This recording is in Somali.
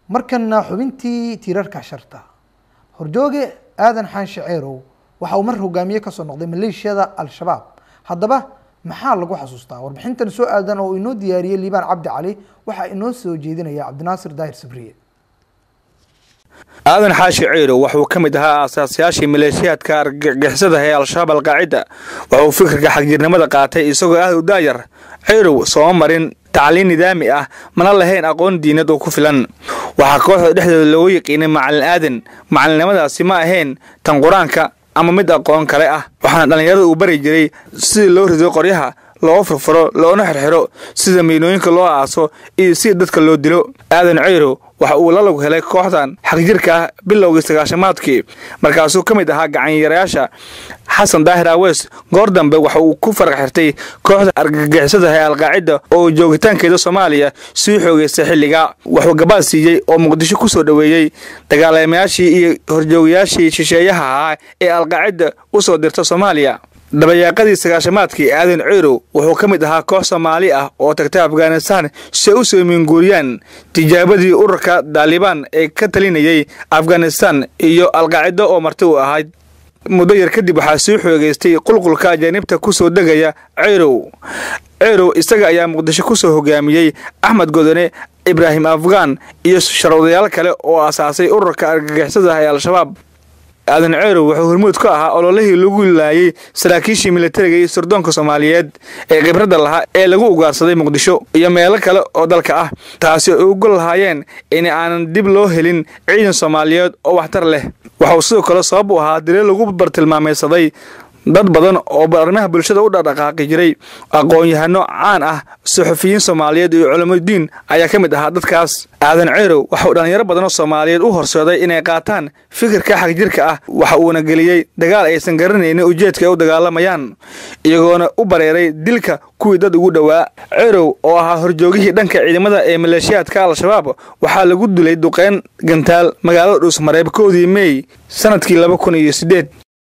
markana xubintii tiirarka sharta horjooge aadan xaanshe ceerow waxa uu mar hogaamiye kasoo noqday maleeshiyada al-shabaab haddaba maxaa lagu xasuustaa warbixintan soo aadan oo inoo diyaariyey liibaan cabdi cali waxaa inoo soo jeedinaya cabdinaasir daahir sabriye aadan xaashi ciirow wuxuu ka mid ahaa aasaasyaashii maleeshiyaadka argagixisada ee al-shabaab alqaacida wuxuu fikirka xagjirnimada qaatay isagoo aad u daayar ciirow sooma marin tacliin nidaami ah mana lahayn aqoon diinad oo ku filan waxaa kooxda dhexdeeda loogu yiqiinay macalin aadan macalinimadaasi ma ahayn tan qur-aanka ama mid aqoon kale ah waxaana dhallinyarada uu bari jiray sidii loo rido qoryaha loo furfuro loona xirxiro sida miinooyinka loo aaso iyo sida dadka loo dilo aadan ciirow waxa uu la log helay kooxdan xagjirka ah bilowgii sagaashamaadkii markaasuu ka mid ahaa gacanyarayaasha xasan daahir aweys goor dambe waxa uu ku faraq xirtay kooxda argagixisada ee alqaacida oo joogitaankeeda soomaaliya sii xoogeystay xilliga wuxuu gabaad siiyey oo muqdisho ku soo dhoweeyey dagaalamayaashii iyo horjoogayaashii shisheeyaha ahaa ee alqaacida u soo dirta soomaaliya dabayaaqadii sagaashamaadkii aadan ciirow wuxuu ka mid ahaa koox soomaali ah oo tagtay afghanistan si ay u soo minguuriyaan tijaabadii ururka daalibaan ee ka talinayay afghanistan iyo alqaacido oo marti u ahayd muddo yar kadib waxaa sii xoogeystay qulqulka ajaanibta ku soo degaya ciirow ciirow isaga ayaa muqdisho ku soo hogaamiyey axmed godone ibraahim afghan iyo sharwadayaal kale oo asaasay ururka argagixisada ee al-shabaab aadan ceerow wuxuu hormuud ka ahaa ololihii lagu laayay saraakiishii militariga iyo sirdoonka soomaaliyeed ee khibradda lahaa ee lagu ugaarsaday muqdisho iyo meelo kale oo dalka ah taasi ay uga lahaayeen in aanan dib loo helin ciidan soomaaliyeed oo waxtar leh waxauu sidoo kale sabab u ahaa daliil lagu bartilmaamaysaday dad badan oo arrimaha bulshada u dhaqdhaqaaqi jiray aqoon-yahano caan ah suxufiyiin soomaaliyeed iyo culamadiin ayaa ka mid ahaa dadkaas aadan ceerow waxauu dhallinyaro badanoo soomaaliyeed u horseeday inay qaataan fikirka xagjirka ah waxa uuna geliyey dagaal aysan garanaynin ujeedka ay u dagaalamayaan iyagoona u bareeray dilka kuwii dad ugu dhowaa ceerow oo ahaa horjoogihii dhanka ciidamada ee maleeshiyaadka al-shabaab waxaa lagu dilay duqeyn gantaal magaalada dhuusmareeb koodii meey sanadkii laba kun iyo siddeed